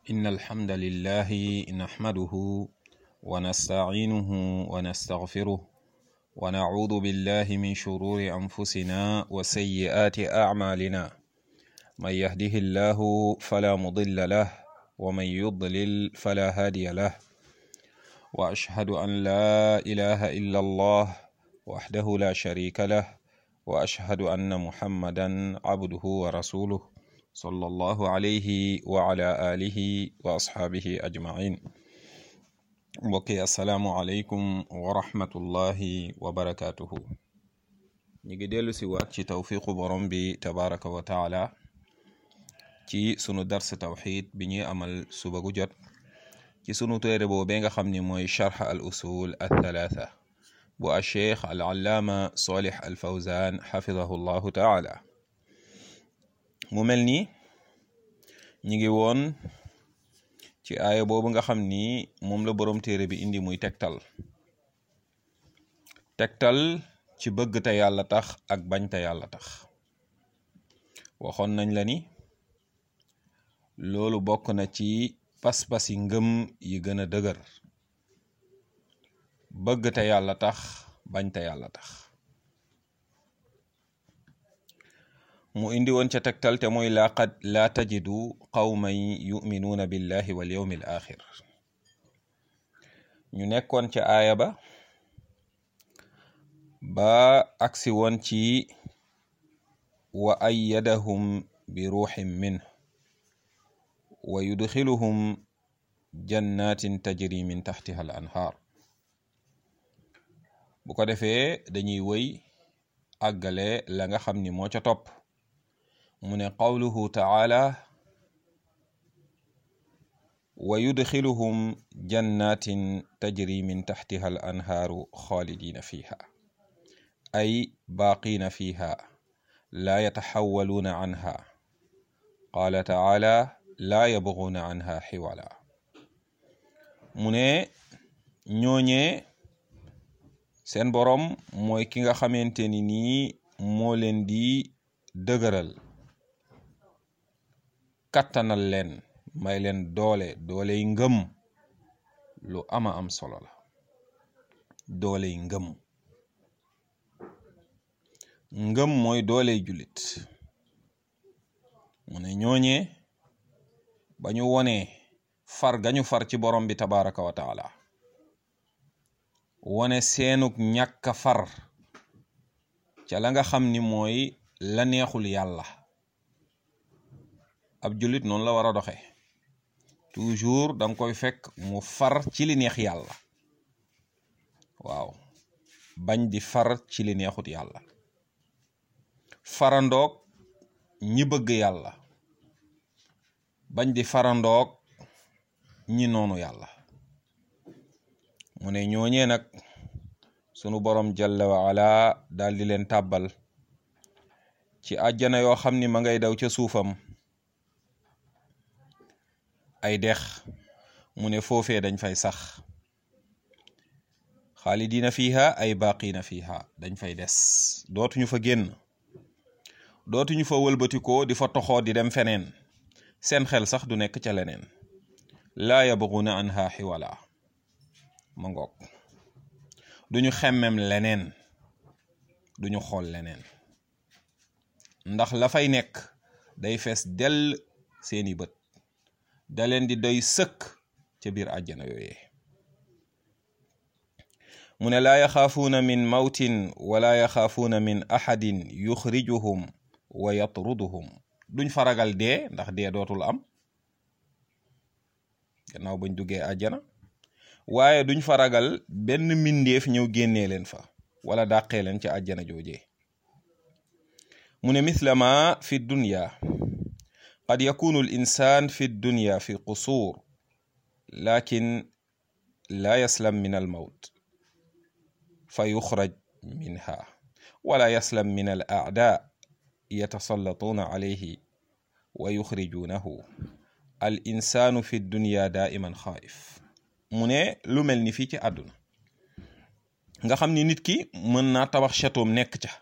إن الحمد لله نحمده ونستعينه ونستغفره ونعوذ بالله من شرور أنفسنا وسيئات أعمالنا من يهده الله فلا مضل له ومن يضلل فلا هادي له وأشهد أن لا إله إلا الله وحده لا شريك له وأشهد أن محمدا عبده ورسوله صلى الله عليه وعلى آله وأصحابه أجمعين mbokki asalaamualeykum wa rahmatullahi wa barakaatuhu ñu ngi dellu si waat ci tawfiqu borom bi tabaraka wa taala ci sunu dars tawxid bi ñuy amal suba gu jot ci sunu téere boobee nga xam ni mooy charx al usul al thalatha bu a cheikh al allaama solih al fawzan xafidahu llahu taala mu mel ni ñi ngi woon ci aaya boobu nga xam ni moom la boroom téere bi indi muy tegtal tegtal ci bëgg te yàlla tax ak bañ te yàlla tax waxoon nañ la ni loolu bokk na ci pas-pasi ngëm yi gën a dëgër bëgg te yàlla tax bañ te yàlla tax mu indi woon ca tegtal te mooy laqad laa tajidu qawman yuminuuna billahi wal yawmi al axir ñu nekkoon ca aaya ba ba agsi woon ci wa ayyadahum bi ruuxin min wa yudxiluhum jannatin tajri min taxtiha al anhaar bu ko defee dañuy wëy àggale la nga xam ni moo ca topp mu ne qawluhu taala wa yudxiluhum jannatin tajri min taxtiha al anhaaru xaalidina fiha ay baaqina fiha laa yataxawaluuna anha qaala taala laa yabguuna anha xiwala mu ne ñooñee seen boroom mooy ki nga xamante ni nii moo leen di dëgëral kattanal leen may leen doole dooley ngëm lu ama am solo la dooley ngëm ngëm mooy dooley jullit mu ne ñooñee ba ñu wonee far gañu far ci borom bi tabaraka wa taala wone seenuk ñàkk far ca la nga xam ni mooy la neexul yàlla ab jullit noonu la war a doxe toujours danga koy fekk mu far ci li neex yàlla waaw bañ di far ci li neexut yàlla farandoog ñi bëgg yàlla bañ di farandoog ñi noonu yàlla mu ne ñooñee nag sunu borom jalla wa ala daal di leen tàbbal ci àjjana yoo xam ni ma ngay daw ca suufam ay dex mu ne foofee dañ fay sax xaalidina fiha ay baqina fiha dañ fay des dootuñu fa génn dootuñu fa wëlbatikoo di fa toxoo di dem feneen seen xel sax du nekk ca leneen laa yabguna anha xiwala ma ngoog duñu xemmem leneen duñu xool leneen ndax la fay nekk day fees dell seeni bët da leen di doy sëkk ca biir àjjana yooyee mu ne laa yaxaafuuna min mawtin wala yaxaafuuna min ahadin yuxrijuhum wa yatruduhum duñ faragal dee ndax dee dootul am gannaaw bañ duggee àjjana waaye duñ faragal benn mbindeef ñëw génnee leen fa wala dàqee leen ca àjjana joojee mu ne misla ma fi dunya qad yakunu al insan fi dunya fi qusur lakin la yaslam min al mawt fa yuxraj minha wala yaslam min al aada yatasallatuna alayhi wa yuxrijunahu al insanu fi dunya daiman xaayif mu ne lu mel ni fii ci àdduna nga xam ni nit ki mën naa tabax château nekk ca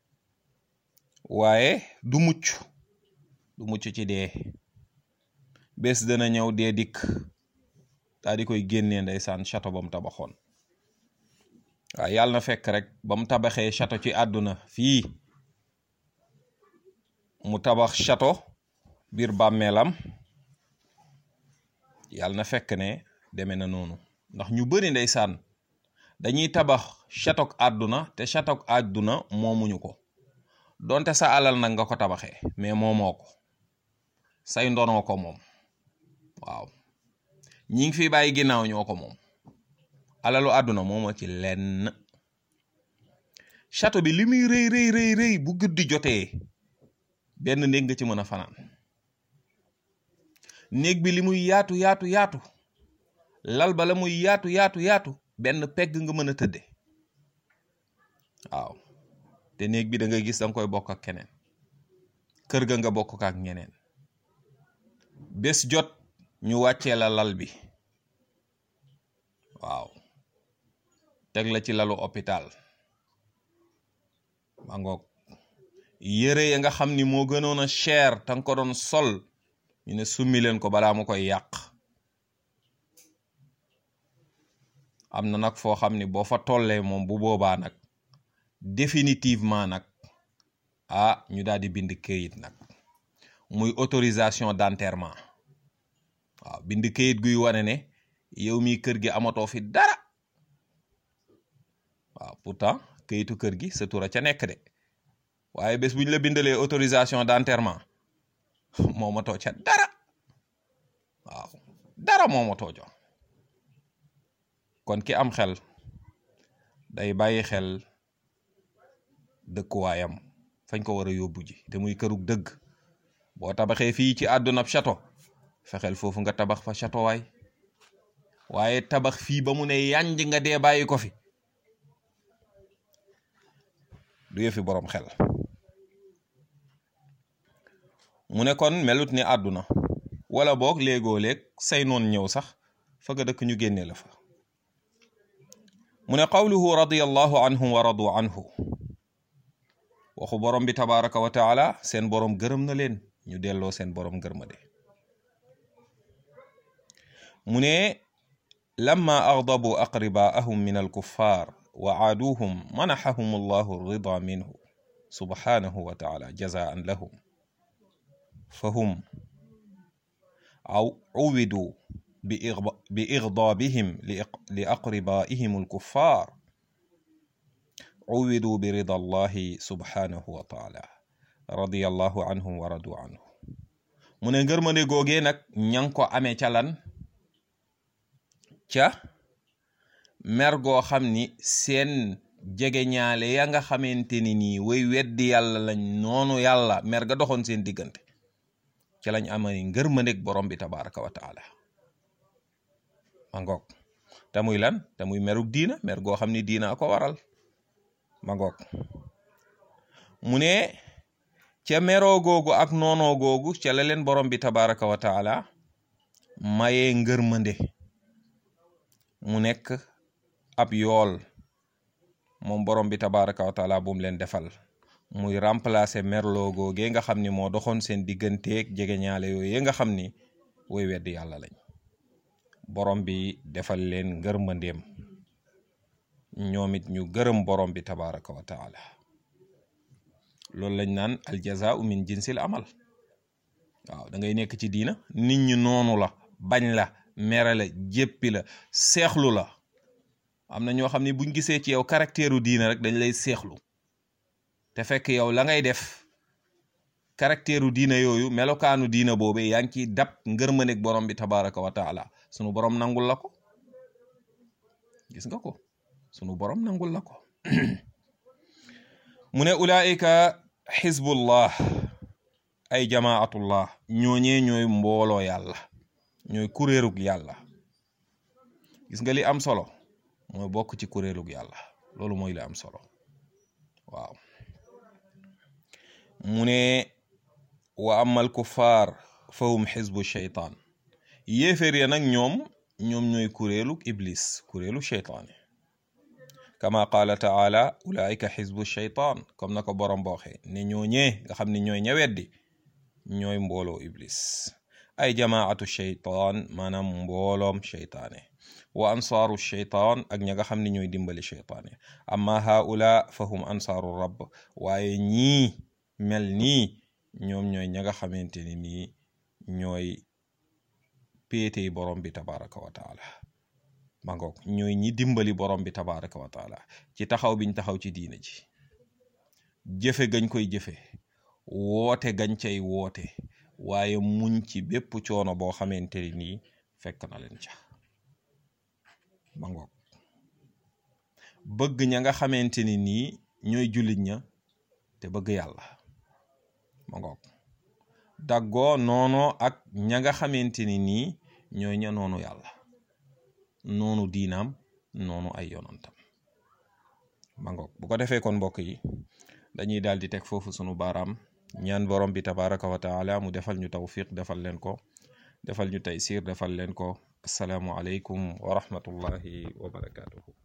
waaye du mucc du mucc ci dee bés dana ñëw dee dikk daa di koy génnee ndeysaan château ba mu tabaxoon waaw yàlla na fekk rek ba mu tabaxee château ci àdduna fii mu tabax château biir bàmmeelam yàlla na fekk ne demee na noonu ndax ñu bari ndeysaan dañuy tabax château àdduna te château àdduna moomuñu ko donte sa alal nag nga ko tabaxee mais moomoo ko say ndonoo ko moom waaw ñi ngi fi bàyyi ginnaaw ñoo ko moom alalu àdduna moomoo ci lenn château bi li muy rëy rëy rëy rëy bu guddi jotee benn néeg nga ci mën a fanaan néeg bi li muy yaatu yaatu yaatu lal ba la muy yaatu yaatu yaatu benn pegg nga mën a tëdde waaw te néeg bi da nga gis da nga koy bokk ak keneen kër ga nga bokk ak ñeneen bés jot ñu wàccee la lal bi waaw teg la ci lalu hôpital ma ngoog yére ya nga xam ni moo gënoon a cher te nga ko doon sol ñu ne summi leen ko balaa mu koy yàq am na nag foo xam ni boo fa tollee moom bu boobaa nag définitivement nag ah ñu daal di bind këyit nag muy autorisation d'enterrement waaw bind këyit guy wane ne yow mi kër gi amatoo fi dara waaw pourtant këyitu kër gi sa tura ca nekk de waaye bés bu ñu la bindalee autorisation d'enterrement moomatoo ca dara waaw dara moomatoo jo kon ki am xel day bàyyi xel dëkkuwaayam fañ ko war a yóbbu ji te muy kërug dëgg boo tabaxee fii ci àdduna ab château fexeel foofu nga tabax fa château waay waaye tabax fii ba mu ne yanj nga dee bàyyi ko fi du yëfi boroom xel mu ne kon melut ni àdduna wala boog léegoo léeg say noon ñëw sax fa nga dëkk ñu génne la fa mu ne qawluhu radiyallahu anhum wa radu anhu waxu borom bi tabaraka wa taala seen borom gërëm na leen ñu delloo seen borom gërmade mu ne lamma agdabu aqribaahum min alkuffar wa aaduhum manaxahum allahu rida minhu subhanahu wa taala jazaan lahum fahum aw uwidu بإغضابهم لأقربائهم الكفار عوضوا برضا الله سبحانه وتعالى رضي الله عنهم ورضوا عنه mu ne ngërmande googee nag ña ngi ko amee ca lan ca mer goo xam ni seen jege ñaale ya nga xamante ni nii way weddi yàlla lañ noonu yàlla mer ga doxoon seen diggante ca lañ amee ngërmandeg borom bi tabaraka wa taala ma ngoog te muy lan te muy merug diina mer goo xam ni diina a ko waral ma ngoog mu ne ca meroo googu ak noonoo googu ca la leen borom bi tabaraka wa taala mayee ngërmande mu nekk ab yool moom borom bi tabaraka wa taala bu mu leen defal muy remplacer merloo googee nga xam ni moo doxoon seen digganteeg jege ñaale yooyu nga xam ni woy weddi yàlla lañ borom bi defal leen ngërmandeem ñoom it ñu gërëm borom bi tabaraka wa taala loolu lañ naan aljazaau min jinsil amal waaw da ngay nekk ci diina nit ñi noonu la bañ la mere la jéppi la seexlu la am na ñoo xam ne buñ gisee ci yow caractère u diina rek dañ lay seexlu te fekk yow la ngay def caractère u diina yooyu melokaanu diina boobe yaa ngi ciy dab ngërmaneeg borom bi tabaraka wa taala sunu borom nangul la ko gis nga ko sunu borom nangul la ko mu ne ulaika xizbullah ay jamaatullah ñooñee ñooy mbooloo yàlla ñooy kuréelug yàlla gis nga li am solo mooy bokk ci kuréelug yàlla loolu mooy li am solo waaw mu ne wa amal kuffar fahum xizbu sheytaan yéeféer ya nag ñoom ñoom ñooy kuréelug iblis kuréelu sheytaane kama qaala taala ulaika xizbu sheytaan comme na ko borom booxee ne ñooñee nga xam ne ñooy ña weddi ñooy mbooloo iblis ay jamaatu sheytaan maanaam mbooloom sheytaane wa ansaaru sheytaan ak ña nga xam ne ñooy dimbali sheytaane amma haula fahum ansaaru rabb waaye ñii mel nii ñoom ñooy ña nga xamante ne nii ñooy péetey borom bi tabaraka wa taala ma ngoog ñooy ñi dimbali borom bi tabaraka wa taala ci taxaw biñ taxaw ci diina ji jëfe gañ koy jëfe woote gañ cay woote waaye muñ ci bépp coono boo xamante ni nii fekk na leen ca ma ngoog bëgg ña nga xamante ni nii ñooy jullit ña te bëgg yàlla ma ngoog daggoo noonoo ak ña nga xamante ni nii ñooy ña noonu yàlla noonu diinaam noonu ay yonantam ma ngoog bu ko defee kon mbokk yi dañuy daal di teg foofu sunu baaraam ñaan borom bi tabaraka wa taala mu defal ñu tawfiq defal leen ko defal ñu taysir defal leen ko asalaamu aleykum wa rahmatullahi wa barakatuhu